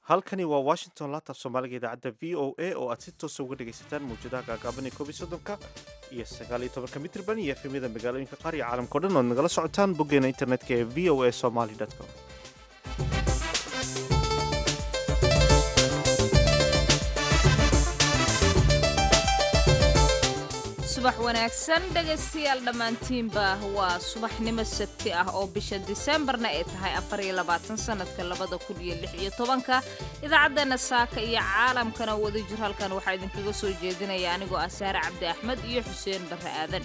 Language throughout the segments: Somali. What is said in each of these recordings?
halkani waa washington laabtaaf soomaaliga idaacadda v o a oo aad si toosa uga dhegaysataan mawjadaha gaagaaban ee koob iyo soddonka iyo sagaal iyo tobanka mitrban iyo efemyada magaalooyinka qaar iyo caalamkao dhan oad nagala socotaan boggeena internetka ee v o a somaly com subax wanaagsan dhegaystayaal dhammaantiinba waa subaxnimo sabti ah oo bisha diseembarna ay tahay afar iyo labaatan sanadka labada kun iyo lix iyo tobanka idaacaddeena saaka iyo caalamkana wada jir halkan waxaa idinkaga soo jeedinaya anigoo ah saare cabdi axmed iyo xuseen barre aadan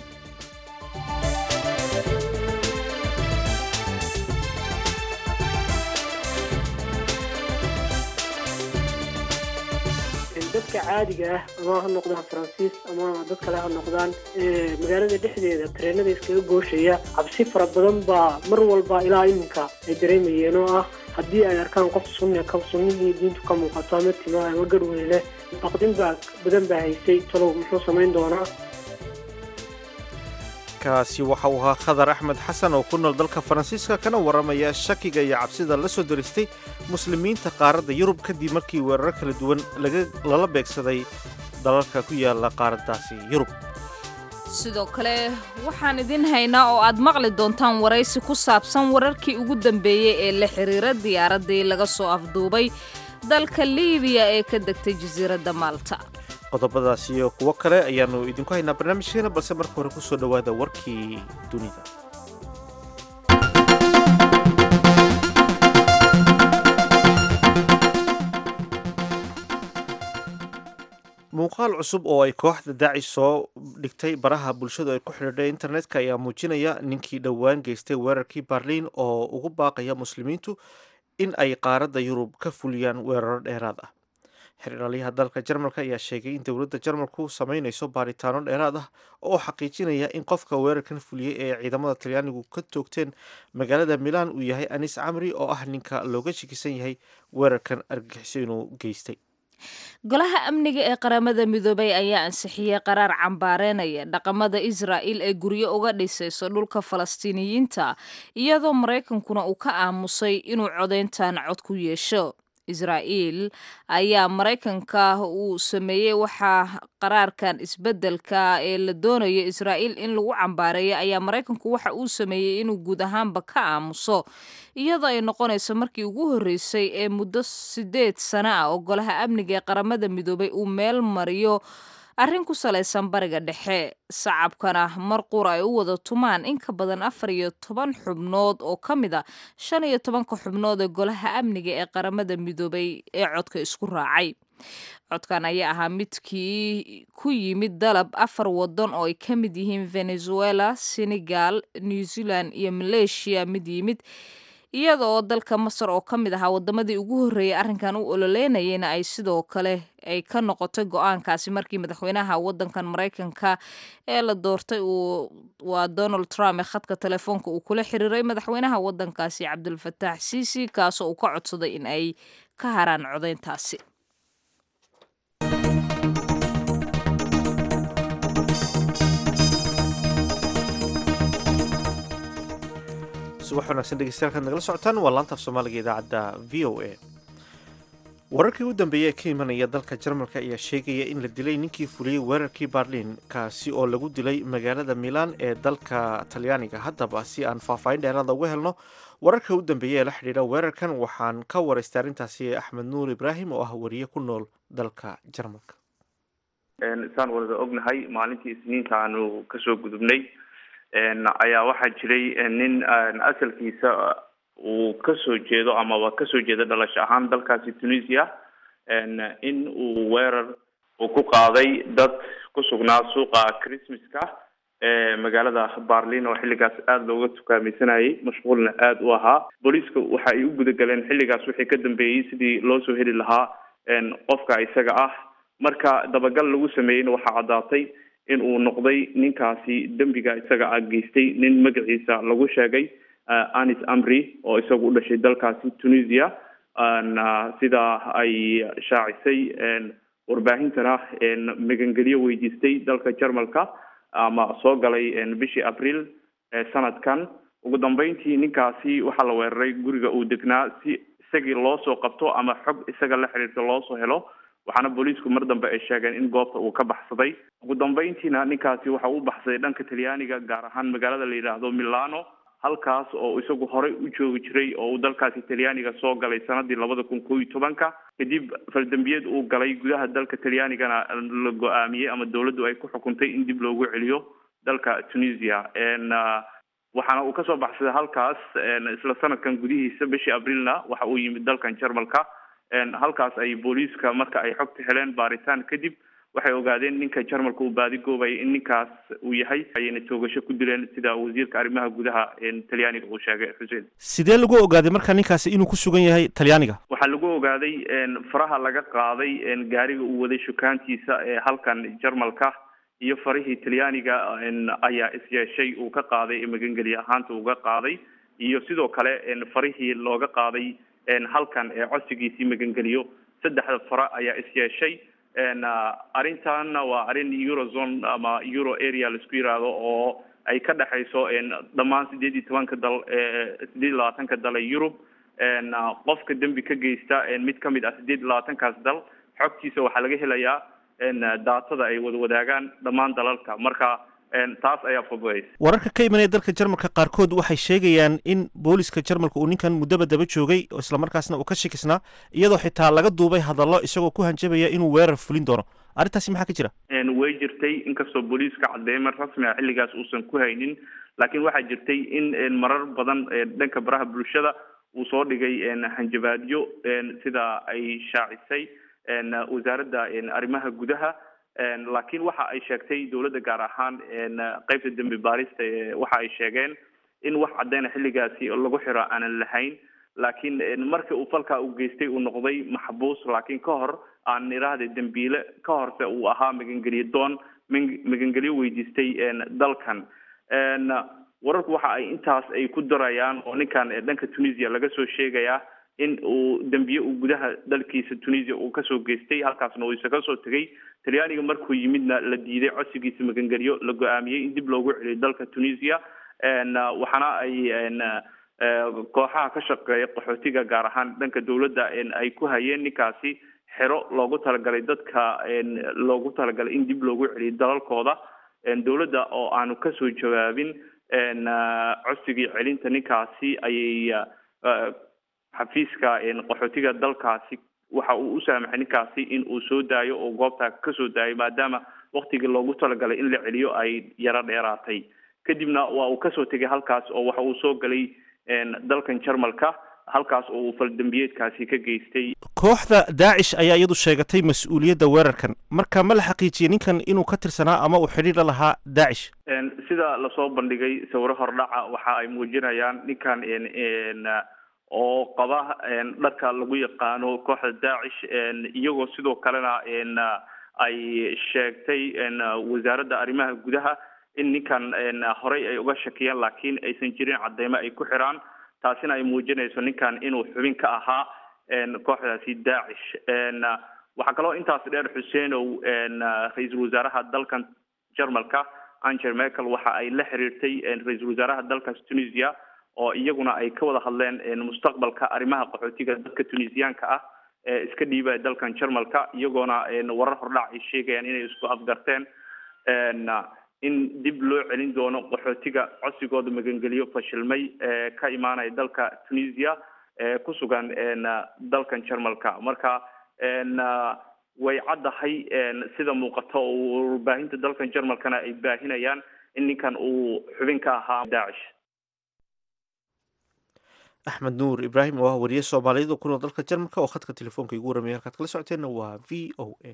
dadka caadiga ah ama ha noqdaan faransiis ama dad kale ha noqdaan magaalada dhexdeeda tareenada iskaga gooshaya cabsi fara badan baa mar walba ilaa iminka ay dareemayeen oo ah haddii ay arkaan qof sunni ka sunnihii diintu ka muuqato ama timaa ama garhwey leh baqdin baa badan baa haysay talow muxuu samayn doonaa kaasi waxa uu ahaa khadar axmed xasan oo ku nool dalka faransiiska kana warramaya shakiga iyo cabsida la soo daristay muslimiinta qaaradda yurub kadib markii weeraro kala duwan lala beegsaday dalalka ku yaala qaaraddaasi yurub sidoo kale waxaan idin haynaa oo aad maqli doontaan waraysi ku saabsan wararkii ugu dambeeyey ee la xiriira diyaaraddii laga soo afduubay dalka liibiya ee ka degtay jasiiradda maalta qodobadaas iyo kuwo kale ayaannu idinku haynaa barnaamijkeena balse marka hore ku soo dhowaada warkii dunida muuqaal cusub oo ay kooxda daacish soo dhigtay baraha bulshadu ay ku xidhiidhay internetka ayaa muujinaya ninkii dhowaan geystay weerarkii barliin oo ugu baaqaya muslimiintu in ay qaaradda yurub ka fuliyaan weeraro dheeraad ah xiriiralyaha dalka jarmalka ayaa sheegay in dowladda jarmalku samaynayso baaritaano dheeraad ah oo xaqiijinaya in qofka weerarkan fuliyey ee ciidamada talyaanigu ka toogteen magaalada milaan uu yahay anis camri oo ah ninka looga shakisan yahay weerarkan argagixiso inuu geystay golaha amniga ee qaramada midoobay ayaa ansixiyey qaraar cambaareynaya dhaqamada israa'il ee guryo uga dhisayso dhulka falastiiniyiinta iyadoo maraykankuna uu ka aamusay inuu codayntan cod ku yeesho israa'iil ayaa maraykanka uu sameeyey waxaa qaraarkan isbeddelka ee la doonayo israa'iil in lagu cambaareeyo ayaa maraykanku waxa uu sameeyey inuu guud ahaanba ka aamuso iyadoo ay noqonayso markii ugu horreysay ee muddo siddeed sano ah oo golaha amniga ee qaramada midoobay uu meel mariyo arrin ku salaysan bariga dhexe sacabkana mar qur ay u wada tumaan in ka badan afar iyo toban xubnood oo ka mid a shan iyo tobanka xubnood ee golaha amniga ee qaramada midoobay ee codka isku raacay codkan ayaa ahaa midkii ku yimid dalab afar waddan oo ay ka mid yihiin venezuela senegal new zealand iyo maleeshiya mid yimid iyada oo dalka masar oo ka mid ahaa wadamadii ugu horreeyay arrinkan u ololeynayeyna ay sidoo kale ay ka noqotay go-aankaasi markii madaxweynaha wadankan maraykanka ee la doortay uu waa donald trump ee khadka telefoonka uu kula xiriiray madaxweynaha wadankaasi cabdulfataax siisi kaasoo uu ka codsaday in ay ka haraan codayntaasi subax wanaagsan dhegeystayaal nagala socotaan waa laanta af soomaaliga idaacadda v o a wararkii u dambeeyey ee ka imanaya dalka jarmalka ayaa sheegaya in la dilay ninkii fuliyey weerarkii barliin kaasi oo lagu dilay magaalada milaan ee dalka talyaaniga haddaba si aan faahfaahin dheeraada uga helno wararka u dambeeya ee la xidhiidha weerarkan waxaan ka waraystay arrintaasi axmed nuur ibraahim oo ah wariye ku nool dalka jarmalka saan wada ognahay maalintii isniinta aanu kasoo gudubnay ayaa waxaa jiray nin asalkiisa uu kasoo jeedo amaba kasoo jeedo dhalasho ahaan dalkaasi tunisia in uu weerar uu ku qaaday dad ku sugnaa suuqa christmaska ee magaalada barlin oo xilligaas aada looga tukaamaysanayay mashquulna aada u ahaa booliiska waxa ay u gudagaleen xilligaas wixii ka dambeeyey sidii loo soo heli lahaa qofka isaga ah marka dabagal lagu sameeyeyna waxaa caddaatay in uu noqday ninkaasi dembiga isaga ah geystay nin magaciisa lagu sheegay anis amri oo isagu u dhashay dalkaasi tunisia sidaa ay shaacisay warbaahintana magangelyo weydiistay dalka jarmalka ama soo galay bishii abriil sanadkan ugu dambeyntii ninkaasi waxaa la weeraray guriga uu degnaa si isagii loo soo qabto ama xog isaga la xiriirta loo soo helo waxaana booliisku mar dambe ay sheegeen in goobta uu ka baxsaday ugu dambeyntiina ninkaasi waxa uu baxsaday dhanka talyaaniga gaar ahaan magaalada la yidhaahdo milano halkaas oo isagu horey u joogi jiray oo uu dalkaasi talyaaniga soo galay sanadii labada kun koo iyo tobanka kadib faldambiyeed uu galay gudaha dalka talyaanigana la go-aamiyey ama dawladdu ay ku xukuntay in dib loogu celiyo dalka tunisia waxaana uu kasoo baxsaday halkaas isla sanadkan gudihiisa bishii abrilna waxa uu yimid dalkan jarmalka halkaas ay booliiska marka ay xogta heleen baaritaan kadib waxay ogaadeen ninka jarmalka uu baadigoobayay in ninkaas uu yahay ayayna toogasho ku dileen sida wasiirka arrimaha gudaha talyaaniga uu sheegay xuseen sidee lagu ogaaday marka ninkaasi inuu ku sugan yahay talyaaniga waxaa lagu ogaaday faraha laga qaaday gaariga uu waday shukaantiisa ee halkan jarmalka iyo farihii talyaaniga ayaa isyeeshay uu ka qaaday magangeliye ahaanta uga qaaday iyo sidoo kale farihii looga qaaday halkan ee codsigiisii magangeliyo saddexda fara ayaa isyeeshay arrintanna waa arrin eurozone ama euro area laisku yiraahdo oo ay ka dhexayso dhammaan sideed iyo tobanka dal sideed iyo labaatanka dal ee yurub qofka dembi ka geysta mid kamid ah sideed iyo labaatankaas dal xogtiisa waxaa laga helayaa daatada ay wada wadaagaan dhammaan dalalka marka taas ayaa fududaysa wararka ka imanaya dalka jarmalka qaarkood waxay sheegayaan in booliska jarmalka uu ninkan muddaba daba joogay oo islamarkaasna uu ka shikisnaa iyadoo xitaa laga duubay hadallo isagoo ku hanjabaya inuu weerar fulin doono arrintaasi maxaa ka jira way jirtay inkastoo booliiska cadeymo rasmi ah xilligaas uusan ku haynin laakiin waxaa jirtay in marar badan dhanka baraha bulshada uu soo dhigay hanjabaadyo sida ay shaacisay wasaaradda arrimaha gudaha laakiin waxa ay sheegtay dawladda gaar ahaan qeybta dembi baarista waxa ay sheegeen in wax cadeyna xilligaasi lagu xiro aanan lahayn laakiin markii uu falkaa u geystay uu noqday maxbuus laakiin ka hor aan iraahda dembiile ka horse uu ahaa magangeliye doon magangelyo weydiistay dalkan wararku waxa ay intaas ay ku darayaan oo ninkan dhanka tunisia laga soo sheegayaa in uu dembiye uu gudaha dalkiisa tunisia uu kasoo geystay halkaasna uu isa kasoo tegay talyaaniga markuu yimidna la diiday codsigiisa magangelyo la go-aamiyey in dib loogu celiyo dalka tunisia waxaana ay kooxaha ka shaqeeya qaxootiga gaar ahaan dhanka dawladda ay ku hayeen ninkaasi xero loogu talagalay dadka loogu talagalay in dib loogu celiyo dalalkooda dawladda oo aanu kasoo jawaabin codsigii celinta ninkaasi ayay xafiiska qaxootiga dalkaasi waxa uu u saamaxay ninkaasi in uu soo daayo oo goobta kasoo daayo maadaama waktigii loogu talagalay in la celiyo ay yaro dheeraatay kadibna waa uu kasoo tegay halkaas oo waxa uu soo galay dalkan jarmalka halkaas oo uu faldambiyeedkaasi ka geystay kooxda daacish ayaa iyadu sheegatay mas-uuliyadda weerarkan marka ma la xaqiijiyey ninkan inuu ka tirsanaa ama uu xidhiir la lahaa daacish sida lasoo bandhigay sawiro hordhaca waxa ay muujinayaan ninkan oo qaba dharka lagu yaqaano kooxda daacish iyagoo sidoo kalena ay sheegtay wasaaradda arrimaha gudaha in ninkan horey ay uga shakiyeen laakiin aysan jirin cadeymo ay ku xiraan taasina ay muujinayso ninkan inuu xubin ka ahaa kooxdaasi daacish waxaa kaloo intaas dheer xuseenow ra-iisul wasaaraha dalkan jarmalka angel merkel waxa ay la xiriirtay ra-iisul wasaaraha dalkaas tunisia oo iyaguna ay ka wada hadleen mustaqbalka arrimaha qaxootiga dadka tunisiyaanka ah ee iska dhiibaya dalkan jarmalka iyagoona warar hordhac ay sheegayaan inay isku afgarteen in dib loo celin doono qaxootiga codsigooda magangeliyo fashilmay ee ka imaanaya dalka tunisia ee ku sugan dalkan jarmalka marka way caddahay sida muuqato oo warbaahinta dalkan jarmalkana ay baahinayaan in ninkan uu xubin ka ahaa daacish axmed nuur ibraahim oo ah wariye soomaaliyeed oo ku nool dalka jarmalka oo khadka telefoonka igu warramaya halkaad kala socoteenna waa v o a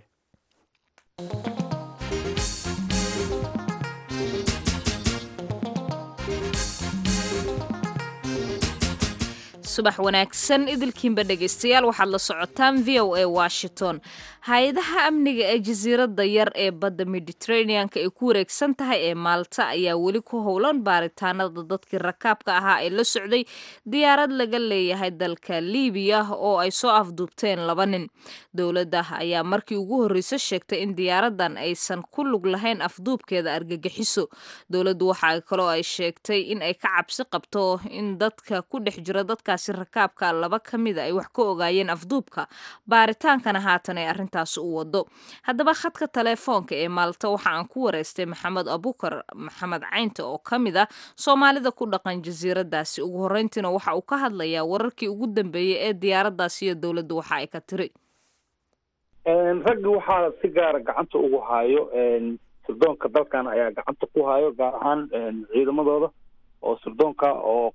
subax wanaagsan idilkiinba dhegaystayaal waxaad la socotaan v o a washington hay-adaha amniga ee jasiiradda yar ee badda mediterraneanka ay ku wareegsan tahay ee maalta ayaa weli ku howlan baaritaanada dadkii rakaabka ahaa ee la socday diyaarad laga leeyahay dalka libiya oo ay soo afduubteen laba nin dowladda ayaa markii ugu horreysa sheegtay in diyaaradan aysan ku lug lahayn afduubkeeda argagixiso dowladdu waxa kaloo ay sheegtay in ay ka cabsi qabto in dadka ku dhex jira dadkaasi markaasi rakaabka laba ka mida ay wax ka ogaayeen afduubka baaritaankana haatan ay arrintaasi u wado haddaba khadka teleefoonka ee maalta waxa aan ku wareystay maxamed abukar maxamed caynte oo ka mid ah soomaalida ku dhaqan jasiiradaasi ugu horreyntiina waxa uu ka hadlayaa wararkii ugu dambeeyey ee diyaaraddaasi iyo dowladda waxa ay ka tiri raggi waxaa si gaara gacanta ugu haayo sirdoonka dalkan ayaa gacanta ku hayo gaar ahaan ciidamadooda oo sirdoonka oo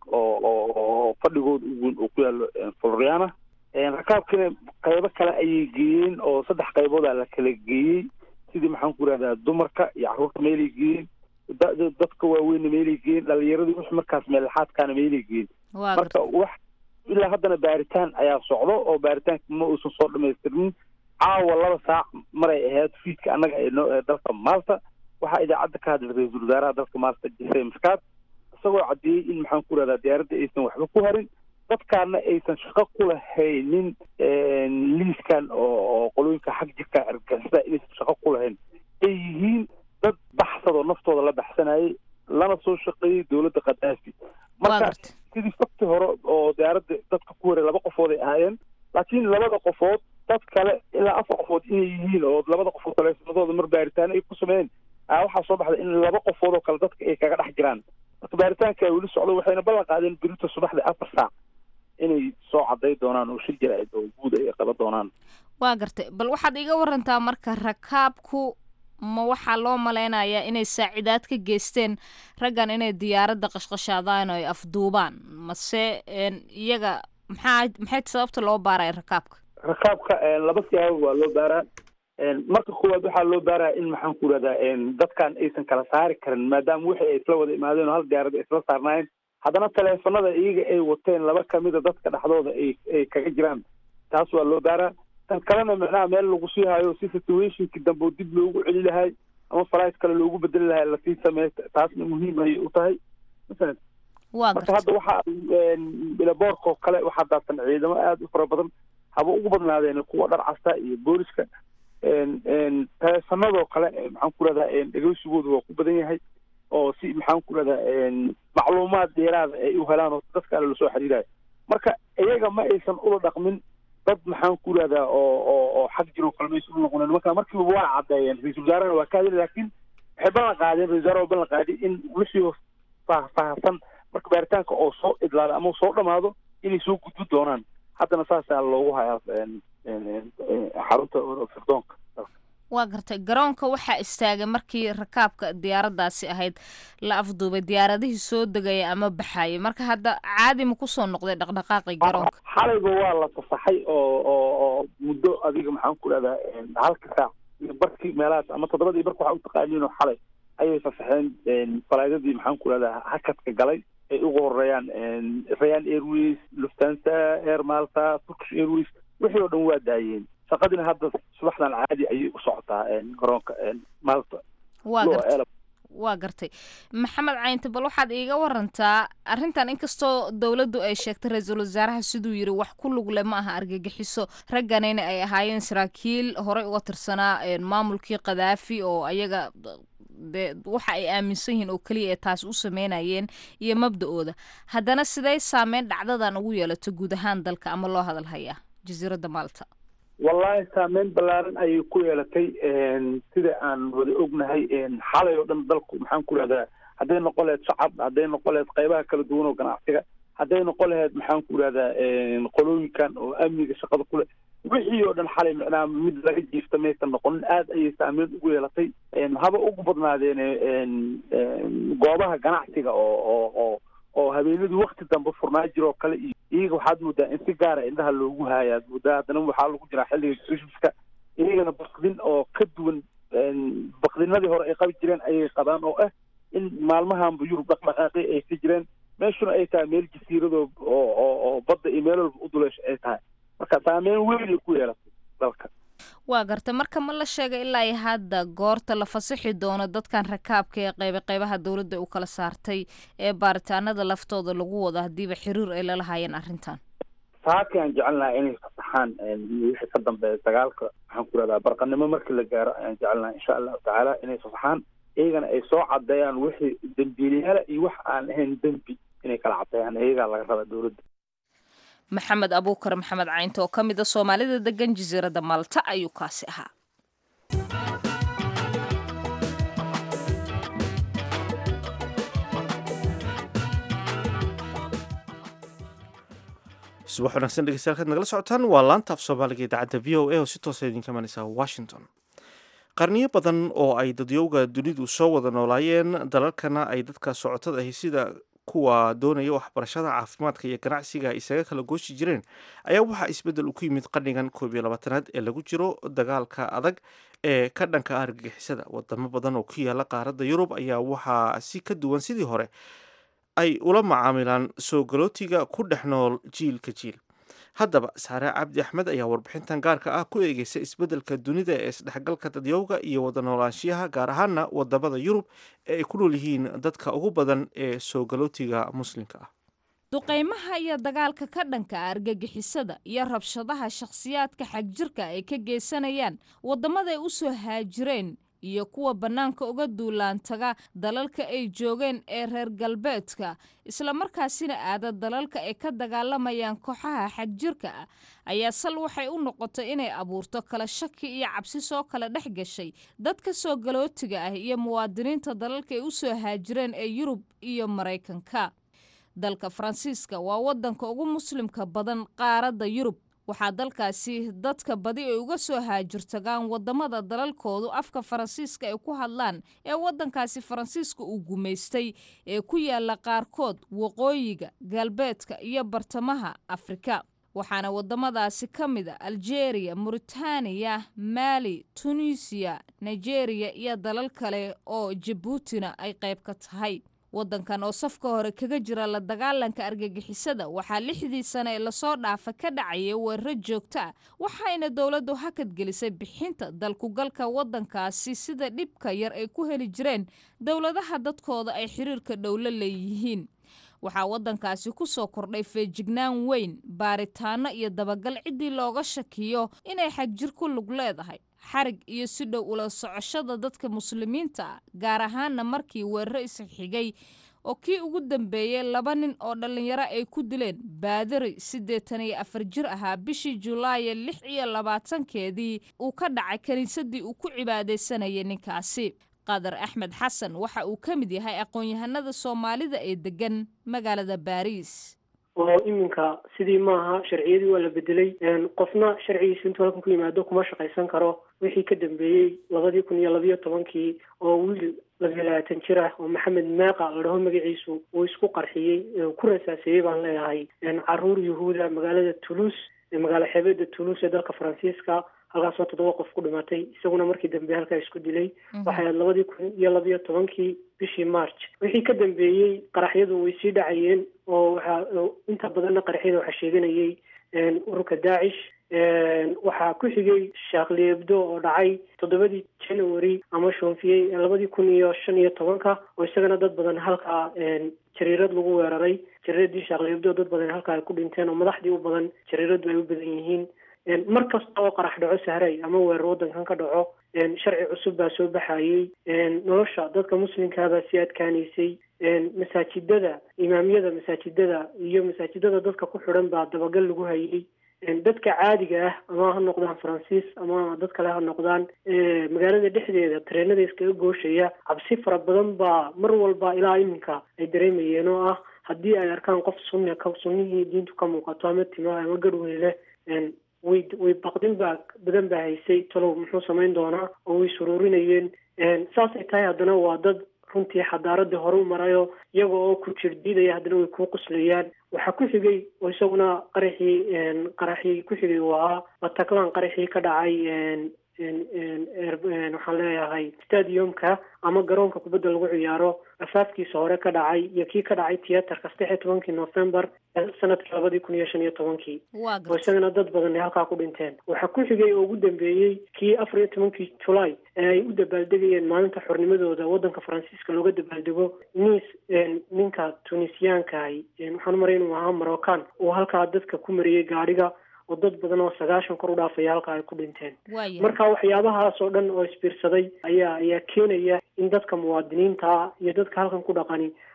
oo fadhigooda uweyn uu ku yaalo floriana rakaabkiina qaybo kale ayay geeyeen oo saddex qaybooda la kala geeyey sidii maxaan ku irahdaa dumarka iyo carruurta meelay geeyeen dadka waaweynna meelay geeyeen dhalinyaradii wix markaas meelexaadkaana meelay geeyeen marka wax ilaa haddana baaritaan ayaa socdo oo baaritaanka ma uusan soo dhamaystirnin caawa laba saac maray ahayd fiidka annaga ee dalka maalta waxaa idaacadda ka hadlay ra-iisul wasaaraha dalka maalta jise maskaad isagoo caddeeyey in maxaan ku irahdaa diyaaradda aysan waxba ku harin dadkaana aysan shaqo ku lahaynin liiskan oo qolooyinka xag jirka argagixisada inaysan shaqo ku lahayn ay yihiin dad baxsadoo naftooda la baxsanayay lana soo shaqeeyey dowladda khadaafi marka sidii fakti hore oo diyaaradda dadka ku haray laba qofood ay ahaayeen laakiin labada qofood dad kale ilaa afar qofood inay yihiin oo labada qofood taleefanadooda mar baaritaano ay ku sameeyeen waxaa soo baxda in laba qofood oo kale dadka ay kaga dhex jiraan marka baaritaanka ay weli socdo waxayna ballan qaadeen berito subaxda afar saac inay soo caday doonaan oo shir jaraa'id oo guud ay qaban doonaan waa gartay bal waxaad iga warantaa marka rakaabku ma waxaa loo malaynayaa inay saacidaad ka geysteen raggan inay diyaaradda qashqashaadaan oo ay afduubaan mase iyaga maxaa maxay sababta loo baaraya rakaabka rakaabka laba siyaabood waa loo baaraa marka koowaad waxaa loo baaraya in maxaan ku irahdaa dadkan aysan kala saari karin maadaama wixii ay isla wada imaadeen oo hal diyaarad ay isla saarnaayeen haddana taleefanada iyaga ay wateen laba kamida dadka dhexdooda ay ay kaga jiraan taas waa loo baaraa tan kalena macnaha meel lagu sii hayo si situationkii dambe oo dib loogu celi lahay ama flight kale loogu bedeli lahay lasii sameey taasna muhiim ayay u tahay masalan marka hadda waxaa bilaboorkoo kale waxaa daadsan ciidamo aada u fara badan haba ugu badnaadeen kuwa dhar casta iyo booliska taleefanadoo kale maxaan ku rahdaa dhegeysigooda waa ku badan yahay oo si maxaan ku rahdaa macluumaad dheeraada ay u helaan oo dadka ale lasoo xiriirayo marka iyaga ma aysan ula dhaqmin dad maxaan ku rahdaa oo oo oo xag jiroo kale maysan ula noqonin marka markiiba waa caddeeyeen ra-iisul wasaarahana waa ka hadli laakiin waxay ballan qaadeen ra-isul wasaaraha ballan qaadi in wixii faahfaahsan marka baaritaanka oo soo idlaado ama soo dhamaado inay soo gudbi doonaan haddana saasaa loogu hayaa xarunta firdoonka waa gartay garoonka waxaa istaagay markii rakaabka diyaaraddaasi ahayd la afduubay diyaaradihii soo degaya ama baxayay marka hadda caadi ma kusoo noqday dhaqdhaqaaqii garoonka xalayba waa la fasaxay oo oo oo muddo adiga maxaan ku dhahdaa halka saac iyo barkii meelahaas ama toddobadii barka waxaa u taqaaniin oo xalay ayay fasaxeen falaydadii maxaan ku dhahdaa hakadka galay ay ugu horeeyaan rayan airways luftansa air malta turkish airways wixii oo dhan waa daayeen shaqadina hadda subaxdan caadi ayay u socotaa garoonka malta waa gartay waa gartay maxamed caynte bal waxaad iiga warantaa arrintan inkastoo dowladdu ay sheegtay ra-iisul wasaaraha siduu yiri wax ku lugle ma aha argagixiso ragganayna ay ahaayeen saraakiil horey uga tirsanaa maamulkii kadaafi oo ayaga dee waxa ay aaminsan yihiin oo keliya ee taasi u sameynayeen iyo mabda-ooda haddana siday saameyn dhacdadan ugu yeelato guud ahaan dalka ama loo hadal hayaa jasiiradda maalta wallahi saameyn ballaaran ayay ku yeelatay sida aan wada ognahay xalay oo dhan dalku maxaan ku rahdaa hadday noqon laheyd shacab hadday noqon laheyd qaybaha kala duwan oo ganacsiga hadday noqon laheyd maxaan ku rahdaa qolooyinkan oo amniga shaqada kule wixii oo dhan xalay macnaha mid laga jiifta maysan noqonin aada ayay saameyn ugu yeelatay haba ugu badnaadeen goobaha ganacsiga oo oo oo oo habeenadii wakti dambe furnaa jiroo kale iyo iyaga waxaad moodaa in si gaara indhaha loogu haayaad moodaa haddana waxaa lagu jiraa xilliga christmaska iyagana bakdin oo ka duwan bakdinadii hore ay qabi jireen ayay qabaan oo ah in maalmahanba yurub dhaqdhaqaaqi ay ka jireen meeshuna ay tahay meel jasiiradoo oo oo oo badda iyo meel walba u duleesha ay tahay marka saameyn weyn ay ku yeelatay dalka waa garta marka ma la sheegay ilaa iyo hadda goorta la fasixi doono dadkan rakaabka ee qayba qaybaha dowladda u kala saartay ee baaritaanada laftooda lagu wado haddiiba xiriir ay lalahaayeen arrintan saaki aan jecelnahay inay fasaxaan wixii ka dambeeya dagaalka waxaan ku rahdaa barqanimo markii la gaaro ayaan jecelnahay insha allahu tacaala inay fasaxaan iyagana ay soo cadeeyaan wixii dembiilayaala iyo wax aan ahayn dembi inay kala cadeeyaan iyagaa laga rabaa dowladda maxamed abuukar maxamed caynto oo ka mid a soomaalida degan jasiiradda malta ayuu kaasi ahaa subax wanaagsan dhegeystayaal kaad nagala socotaan waa laanta af soomaaliga idaacadda v o a oo si toosa idinka imanaysa washington qarniyo badan oo ay dadyowga dunidu soo wada noolaayeen dalalkana ay dadka socotada ahi sida kuwa doonaya waxbarashada caafimaadka iyo ganacsiga isaga kala gooshi jireen ayaa waxaa isbeddel u ku yimid qarnigan koob iyo labaatanaad ee lagu jiro dagaalka adag ee ka dhanka ah argagixisada wadamo badan oo ku yaala qaaradda yurub ayaa waxaa si ka duwan sidii hore ay ula macaamilaan soo galootiga ku dhex nool jiilka jiil haddaba saare cabdi axmed ayaa warbixintan gaarka ah ku eegeysa isbeddelka dunida ee isdhexgalka dadyowga iyo wada noolaanshiyaha gaar ahaana wadamada yurub ee ay ku nool yihiin dadka ugu badan ee soo galootiga muslimka ah duqaymaha iyo dagaalka ka dhanka ah argagixisada iyo rabshadaha shakhsiyaadka xagjirka ay ka geysanayaan waddamaday u soo haajireen iyo kuwa bannaanka uga duulaantaga dalalka ay joogeen ee reer galbeedka islamarkaasina aada dalalka ay ka dagaalamayaan kooxaha xagjirka ah ayaa sal waxay u noqotay inay abuurto kala shaki iyo cabsi soo kala dhex gashay dadka soo galootiga ah iyo muwaadiniinta dalalka ay u soo haajireen ee yurub iyo maraykanka dalka faransiiska waa waddanka ugu muslimka badan qaaradda yurub waxaa dalkaasi dadka badi ay uga soo haajirtagaan waddamada dalalkoodu afka faransiiska ay ku hadlaan ee waddankaasi faransiiska uu gumaystay ee ku yaala qaarkood waqooyiga galbeedka iyo bartamaha afrika waxaana waddamadaasi ka mid a aljeeriya muritaaniya maali tunisiya nigeriya iyo dalal kale oo jabuutina ay qayb ka tahay waddankan oo safka hore kaga jira la dagaalanka argagixisada waxaa lixdii sane ee lasoo dhaafa ka dhacaya weeraro joogto ah waxayna dowladdu hakad gelisay bixinta dalkugalka waddankaasi sida dhibka yar ay ku heli jireen dowladaha dadkooda ay xiriirka dhowlo leeyihiin waxaa waddankaasi ku soo kordhay feejignaan weyn baaritaano iyo dabagal ciddii looga shakiyo inay xagjir ku lug leedahay xarig iyo si dhow ula socoshada dadka muslimiinta ah gaar ahaana markii weeraro isxigay oo kii ugu dambeeyey laba nin oo dhallinyaro ay ku dileen baadari siddeetan iyo afar jir ahaa bishii julaaya lix iyo labaatankeedii uu ka dhacay kiniisadii uu ku cibaadaysanayay ninkaasi qadar axmed xasan waxa uu ka mid yahay aqoon-yahanada soomaalida ee degan magaalada baariis oo iminka sidii maaha sharciyadii waa la bedelay qofna sharcigiisa intuu halkan ku yimaado kuma shaqaysan karo wixii ka dambeeyey labadii kun iyo labayo tobankii oo wiil labiyo labaatan jir ah oo maxamed meeqa la dhaho magaciisu uu isku qarxiyey ku rasaaseeyey baan leeyahay caruur yuhuuda magaalada toulouse magaalo xeebeeda toulouse ee dalka faransiiska halkaasoo toddoba qof ku dhimatay isaguna markii dambe halkaa isku dilay waxay ahayd labadii kun iyo labayo tobankii bishii march wixii ka dambeeyey qaraxyadu way sii dhacayeen oo waxaa inta badanna qaraxyada waxaa sheeganayay ururka daacish waxaa ku xigay shaakli ebdo oo dhacay toddobadii january ama shoonfiyey labadii kun iyo shan iyo tobanka oo isagana dad badan halkaa jariirad lagu weeraray jariiradii shaakli ebdo dad badan halkaa ay ku dhinteen oo madaxdii u badan jariiradu ay u badan yihiin mar kasta oo qarax dhaco sahray ama weerar waddankan ka dhaco sharci cusub baa soo baxayey nolosha dadka muslimkaabaa sii adkaanaysay masaajidada imaamyada masaajidada iyo masaajidada dadka ku xidhan baa dabagal lagu hayay dadka caadiga ah ama ha noqdaan faransiis ama dad kale ha noqdaan magaalada dhexdeeda tareenada iskaga gooshaya cabsi fara badan baa mar walba ilaa iminka ay dareemayeen oo ah haddii ay arkaan qof sunni ka sunnihii diintu ka muuqato ama timo ama garhwey leh way way baqdin baa badan baa haysay talow muxuu samayn doonaa oo way suruurinayeen saasay tahay haddana waa dad runtii xadaaradii hore u marayo iyaga oo ku jir diidaya haddana way kuu quslayaan waxaa ku xigay oo isaguna qaraxii qaraxii ku xigay uu ahaa bataclan qaraxii ka dhacay waxaan leeyahay stadiumka ama garoonka kubadda lagu ciyaaro afaafkiisa hore ka dhacay iyo kii ka dhacay theaterka saddex iyo tobankii november sanadkii labadii kun iyo shan iyo tobankii oo isagana dad badan ay halkaa ku dhinteen waxaa ku xigay oo ugu dambeeyey kii afar iyo tobankii july ee ay u dabaaldegayeen maalinta xornimadooda waddanka faransiiska looga dabaaldego nis ninka tunisiyaankahi waxaan maray inuu ahaa moroccan uu halkaa dadka ku mariyey gaadhiga oo dad badan oo sagaashan kor u dhaafaya halka ay ku dhinteen marka waxyaabahaas oo dhan oo isbiirsaday ayaa ayaa keenaya in dadka muwaadiniinta iyo dadka halkan ku dhaqani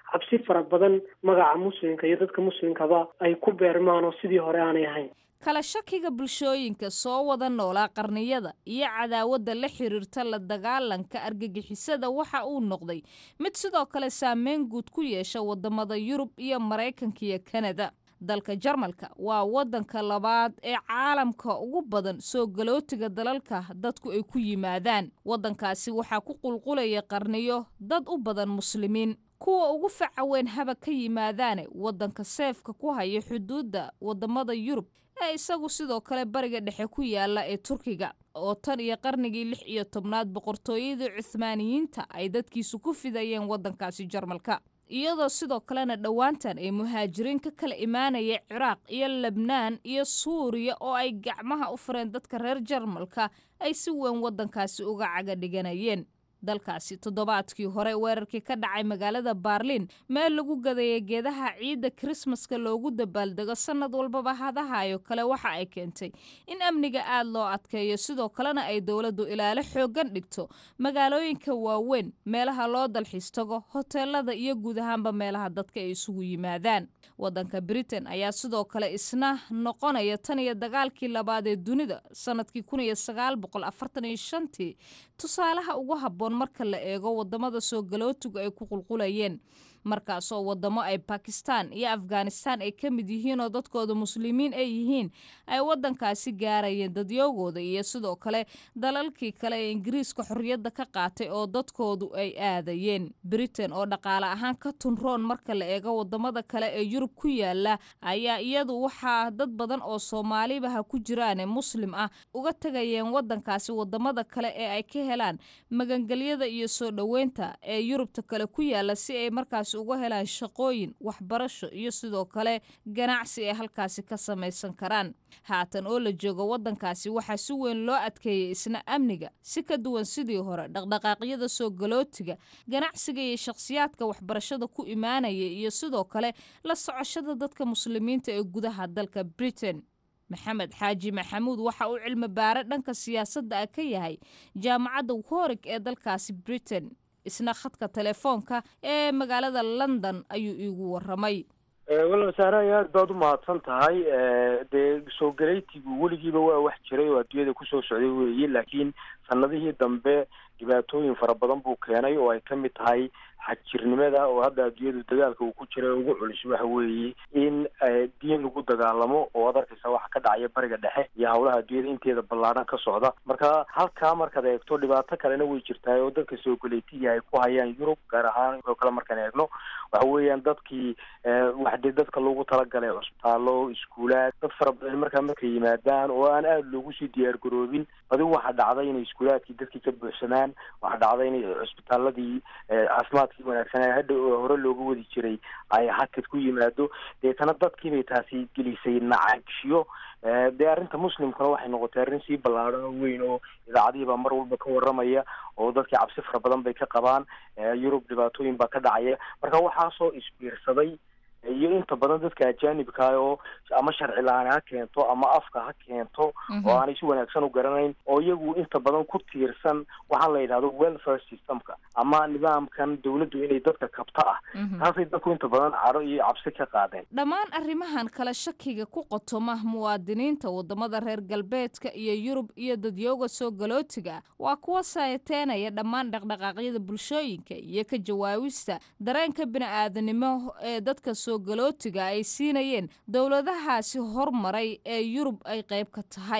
cabsi fara badan magaca muslimka iyo dadka muslimkaba ay ku beermaan oo sidii hore aanay ahayn kala shakiga bulshooyinka soo wada noolaa qarniyada iyo cadaawadda la xiriirta la dagaalanka argagixisada waxa uu noqday mid sidoo kale saameyn guud ku yeesha wadamada yurub iyo maraykanka iyo kanada dalka jarmalka waa wadanka labaad ee caalamka ugu badan soo galootiga dalalka dadku ay ku yimaadaan wadankaasi waxaa ku qulqulaya qarniyo dad u badan muslimiin kuwa ugu faca weyn haba ka yimaadaane wadanka seefka ku haya xuduudda wadamada yurub ee isagu sidoo kale bariga dhexe ku yaala ee turkiga oo tan iyo qarnigii lix iyo tobnaad boqortooyadii cuhmaaniyiinta ay dadkiisu ku fidayeen wadankaasi jarmalka iyadoo sidoo kalena dhowaantan ay muhaajiriin ka kala imaanaya ciraaq iyo lebnaan iyo suuriya oo ay gacmaha u fureen dadka reer jarmalka ay si weyn wadankaasi uga caga dhiganayeen dalkaasi toddobaadkii hore weerarkii ka dhacay magaalada baarliin meel lagu gadaya geedaha ciidda krismaska loogu dabaaldego sannad walbaba hadahayo kale waxa ay keentay in amniga aad loo adkeeyo sidoo kalena ay dowladdu ilaalo xooggan dhigto magaalooyinka waaweyn meelaha loo dalxiis tago hoteelada iyo guud ahaanba meelaha dadka ay isugu yimaadaan wadanka britain ayaa sidoo kale isna noqonaya tan iyo dagaalkii labaad ee dunida sanadkii kun iyo sagaal boqol afartan iyo shantii tusaalaha ugu habboon marka la eego wadamada soo galootigu ay ku qulqulayeen markaasoo wadamo ay bakistan iyo afghanistan ay ka mid yihiin oo dadkooda muslimiin ay yihiin ay wadankaasi gaarayeen dadyoogooda iyo sidoo kale dalalkii kale ee ingiriiska xorriyadda ka qaatay oo dadkoodu ay aadayeen britain oo dhaqaale ahaan ka tunroon marka la eego wadamada kale ee yurub ku yaala ayaa iyadu waxaa dad badan oo soomaalibaha ku jiraane muslim ah uga tegayeen wadankaasi wadamada kale ee ay ka helaan magangelyada iyo soo dhoweynta ee yurubta kale ku yaala si ay markaasi uga helaan shaqooyin waxbarasho iyo sidoo kale ganacsi ay halkaasi ka samaysan karaan haatan oo la joogo wadankaasi waxaa si weyn loo adkeeyay isna amniga si ka duwan sidii hore dhaqdhaqaaqyada soo galootiga ganacsiga iyo shakhsiyaadka waxbarashada ku imaanaya iyo sidoo kale la socoshada dadka muslimiinta ee gudaha dalka britain maxamed xaaji maxamuud waxa uu cilmi baare dhanka siyaasadda ah ka yahay jaamacadda worig ee dalkaasi britain isna khadka telefoonka ee magaalada london ayuu iigu waramay walaal saaraay aad baad u mahadsan tahay dee soo galaytigu weligiiba waa wax jiray oo adduunyada kusoo socday weeye laakiin sanadihii dambe dhibaatooyin fara badan buu keenay oo ay ka mid tahay xagjirnimada oo hadda adduunyadu dagaalka uu ku jira ugu culus waxa weeye in diin lagu dagaalamo oo ad arkaysa waxa ka dhacaya bariga dhexe iyo howlaha adduunyada inteeda ballaadhan ka socda marka halkaa markaad eegto dhibaato kalena way jirtaa oo dadka soo galeytiga ay ku hayaan yurub gaar ahaan oo kale markaan eegno waxa weeyaan dadkii waxdee dadka loogu talagalay cusbitaalo iskuulaad dad fara badan markaa markay yimaadaan oo aan aada loogu sii diyaar garoobin badi waxaa dhacday inay iskuulaadkii dadkii ka buuxsamaan waxaa dhacday inay cusbitaaladii caafimaadkii wanaagsanaa hadha hore looga wadi jiray ay hakad ku yimaado deetana dadkiibay taasi gelisay nacagshiyo dee arrinta muslimkuna waxay noqotay arrin sii ballaadhan oo weyn oo idaacadihiibaa mar walba ka waramaya oo dadkii cabsi fara badan bay ka qabaan yurub dhibaatooyin baa ka dhacaya marka waxaasoo isbiirsaday iyo inta badan dadka ajaanibka oo ama sharci la-aan ha keento ama afka ha keento oo aanay si wanaagsan u garanayn oo iyagu inta badan ku tiirsan waxaa la yidhahdo welfare systemka ama nidaamkan dawladdu inay dadka kabta ah taasay dadku inta badan caro iyo cabsi ka qaadeen dhammaan arrimahan kala shakiga ku qotoma muwaadiniinta wadamada reer galbeedka iyo yurub iyo dadyooga soo galootiga waa kuwa saayateenaya dhammaan dhaqdhaqaaqyada bulshooyinka iyo ka jawaabista dareenka bini-aadanimo ee dadka soo galootiga ay siinayeen dowladahaasi hormaray ee yurub ay qayb ka tahay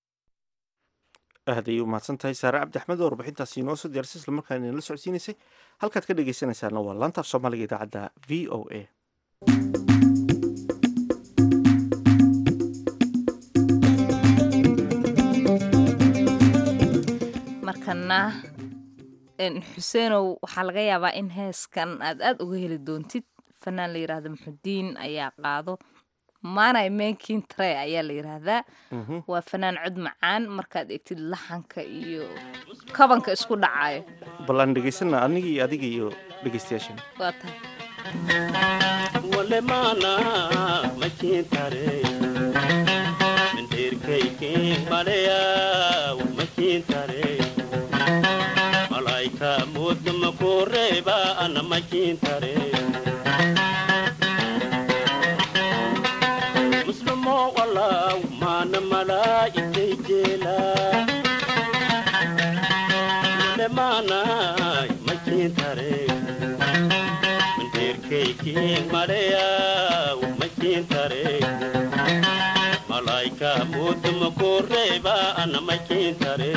aad ayay u mahadsan tahay saare cabdi axmed oo warbixintaasi inoo soo diyaarsay isla markaana inala socodsiinaysay halkaad ka dhegaysanaysaana waa laanta af soomaaliga idaacadda v o a markana xuseenow waxaa laga yaabaa in heeskan aad aada uga heli doontid fanaan la yidhaahdo muxudiin ayaa qaado maanay menkin tre ayaa la yidhaahdaa waa fanaan cod macaan markaad egtid laxanka iyo kabanka isku dhacayo bal aan dhegaysana aniga iyo adiga iyo dhegaystayaashan waa tahay malaika mudma kureeba ana makiintare malaw mana malaa'igtay jeela male maanay makiintare mandeerkaykiin maleyaw makiintare malaayka muduma koreeba ana makiintare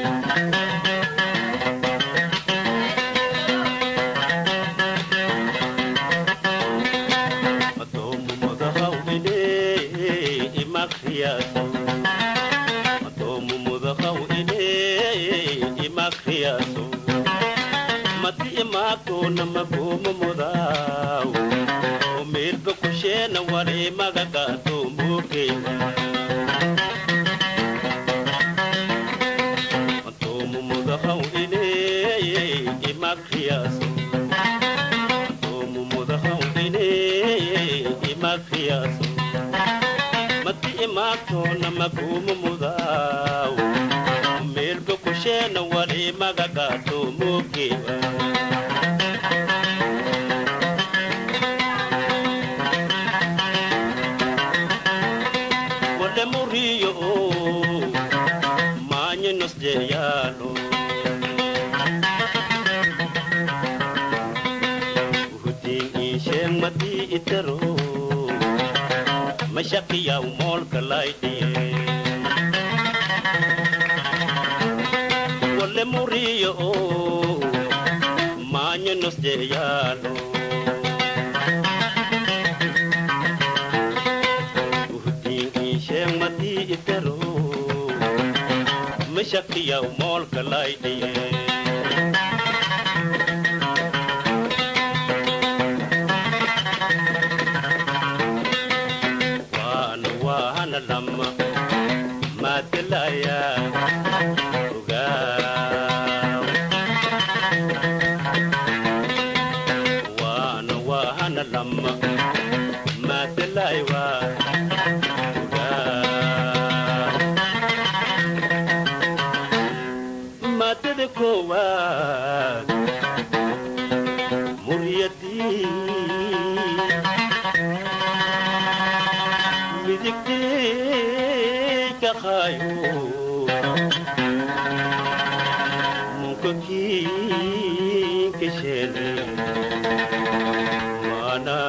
mati imaatona maguma mudaw umirba kushena wari magagato mugewa matomu mudahaw ine imakriyaso matomu mudahaw ine imakriyaso mati imaatona maguma mudaw umirba kushena wari magagato mugewa wale muriyo manye nos jeyalo uhutin isheng mati itero mashakiya umol kalaidiye wale muriyo manye nos jeyalo isheng mati itero mashakiya umol kalaidiye wana wana lama matilaya ugaw wana wana lama matilaya matede kowaad muryadii midigtee kaqaayo munkakii kasheene mana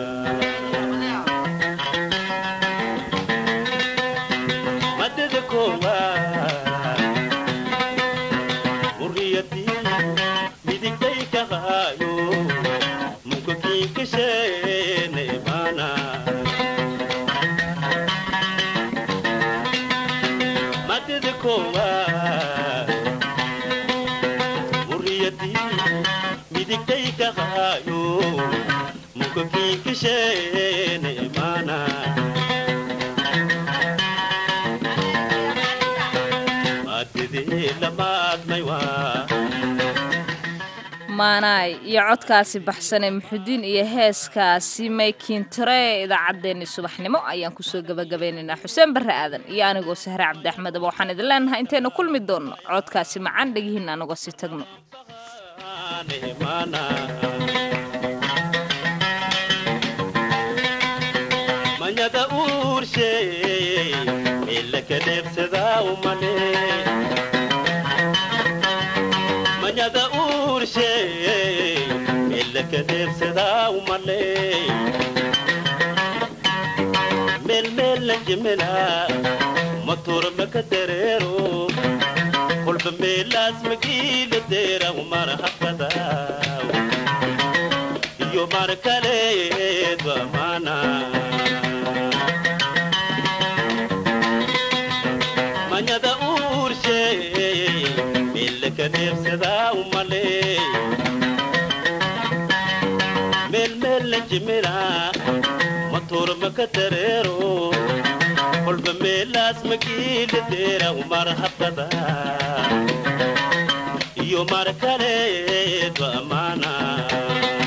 matede kowaad muriyadii midigtay kaqaayo munkakii kasheene mana matede kowaad muriyadii midigtay kaqaayo munkakii kasheene mana matedee lamaadmay waa maanaay iyo codkaasi baxsane muxudiin iyo heeskaasi maykiintare idaacaddeenni subaxnimo ayaan kusoo gebagabeynaynaa xuseen barre aadan iyo anigoo sahre cabdi axmedaba waxaan idin leenahay intaynu kulmi doonno codkaasi macaan dhegihiin anagoo si tagno manyada uurshe ilaka dheebsadaa umale manyada uurshe ilaka dheebsadaa umale meelmeella jimila matuur maka dareero kolba meelaas magiila deera umar hakadaaw iyo mar kaleedba mana manyada uurshe milka neebsadaa umale meelmeella jimila matuur maka dareero kolba meelaas magiila deera umar hakadaaw iyo mar kaleedba mana